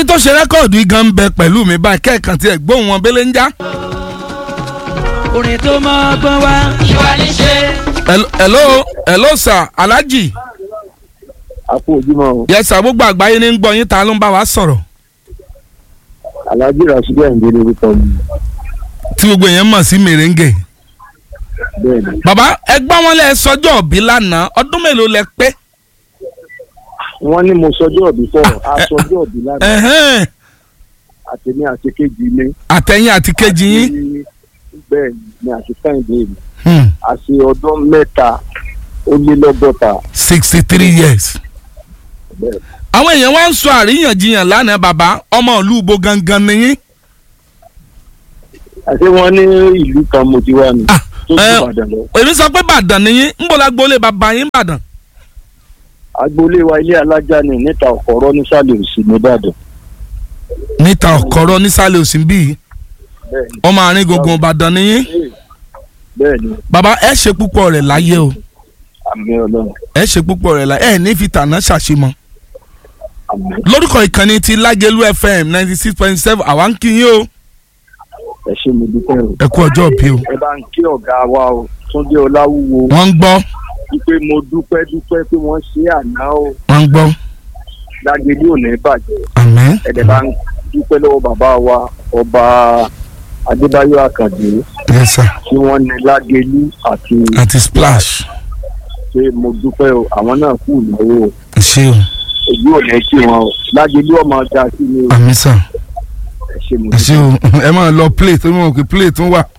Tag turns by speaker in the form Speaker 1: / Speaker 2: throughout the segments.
Speaker 1: tó ṣe rẹ́kọ̀dù yìí gan ń bẹ pẹ̀lú mi báyìí kẹ́ẹ̀kan tí ẹ̀ gbóhùn wọn bẹ́lẹ̀ ń já.
Speaker 2: orin tó mọ ọgbọ́n wá. ìwà ní ṣe.
Speaker 1: Hello- hello hello sir alhaji
Speaker 3: àpò ojúmọ́ o
Speaker 1: yes sir gbogbo àgbáyé ní ń gbọ́ yín ta ló ń bá wa sọ̀rọ̀
Speaker 3: alájí rasidi àyìndé lórúkọ mi
Speaker 1: tí gbogbo èèyàn mọ̀ sí mèrèǹgè.
Speaker 3: bẹ́ẹ̀ ni
Speaker 1: bàbá ẹgbọ́n wọn lẹ sọjọ́ òbí lánàá ọdún mélòó lẹ pé.
Speaker 3: wọ́n ní mo sọjọ́ òbí fọ́ aṣọjọ́ òbí lánàá
Speaker 1: Ẹ̀hẹ́n.
Speaker 3: àtẹ̀mí àti kejì mi
Speaker 1: àtẹ̀yìn àti kejì yín.
Speaker 3: Ní- bẹ́ẹ̀ ni àti kẹ́hìndé mi
Speaker 1: Hmm.
Speaker 3: àti ọdún mẹ́ta ó lé lọ́gọ́ta
Speaker 1: sixty three years.
Speaker 3: bẹ́ẹ̀
Speaker 1: àwọn èèyàn wá ń sọ àríyànjiyàn lánàá bàbá ọmọ ìlú ibo gangan nìyí.
Speaker 3: àti wọ́n ní ìlú kan mo ti wá ni
Speaker 1: Ah,
Speaker 3: tó ju
Speaker 1: eh,
Speaker 3: Ìbàdàn lọ
Speaker 1: èmi sọ pé bàdàn nìyí ń bọ̀ lágbólé bàbá yín bàdàn.
Speaker 3: agboolé wa ilé alájà ni níta ọ̀kọ̀rọ̀ nísàlẹ̀ òsì nìbàdàn
Speaker 1: níta ọ̀kọ́rọ́ nísàlẹ̀ òsì ń bí yìí
Speaker 3: bẹ́ẹ̀ ni
Speaker 1: ọmọ àárín gbùngbùn ìbàdàn nìyí.
Speaker 3: bẹ́ẹ̀ ni
Speaker 1: bàbá ẹ ṣe púpọ̀ rẹ̀ láyé o
Speaker 3: àmì ọlọ́run
Speaker 1: ẹ ṣe púpọ̀ rẹ̀ láyé ẹ ní fi tànà ṣàṣemọ́.
Speaker 3: àmì
Speaker 1: lórúkọ ìkànnì ti lágẹ̀lú fm ninety six point seven àwa ń kí yín o
Speaker 3: ẹ ṣe mi dúpẹ́ o
Speaker 1: ẹ kú ọjọ́ òbí o.
Speaker 3: ẹ bá ń kí ọ̀gá wa o túndé ọláwúwo
Speaker 1: wọ́n ń gbọ́
Speaker 3: wípé mo dúpẹ́ dúpẹ́ pé wọ́n ṣe àná o
Speaker 1: wọ́n ń gbọ́
Speaker 3: lágẹ̀lú ò ní bàjẹ́
Speaker 1: àmín
Speaker 3: ẹ̀dẹ̀ bá ń dúpẹ́ lọ́wọ́ bàbá wa ọba adébáyọ̀ àkàndé
Speaker 1: yes sir
Speaker 3: tí wọ́n ní lágẹ̀lú àti
Speaker 1: àti splash
Speaker 3: pé mo dúpẹ́ o àwọn náà kú ìnáwó o
Speaker 1: ẹ ṣé o
Speaker 3: èyí ò ní kí wọn o lágẹ̀lú ọmọ ọjà sí ni o
Speaker 1: àmín sir
Speaker 3: ẹ ṣe mo
Speaker 1: ẹ ṣé
Speaker 3: dúpẹ́.
Speaker 1: o ẹ máa lọ play tó mọ̀ pé play tún wà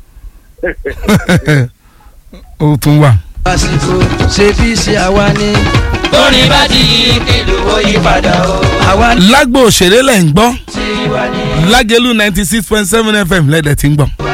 Speaker 1: ó tún wà.
Speaker 2: àsìkò ṣe fi ṣe àwa ni. orin bá ti yí kílù ó yí padà o. àwa
Speaker 1: lágbo òṣèré lẹ̀ ń gbọ́
Speaker 2: ti wà ní.
Speaker 1: lágẹ̀lú ninety six point seven fm lẹ́dẹ̀ tí ń gbọ́.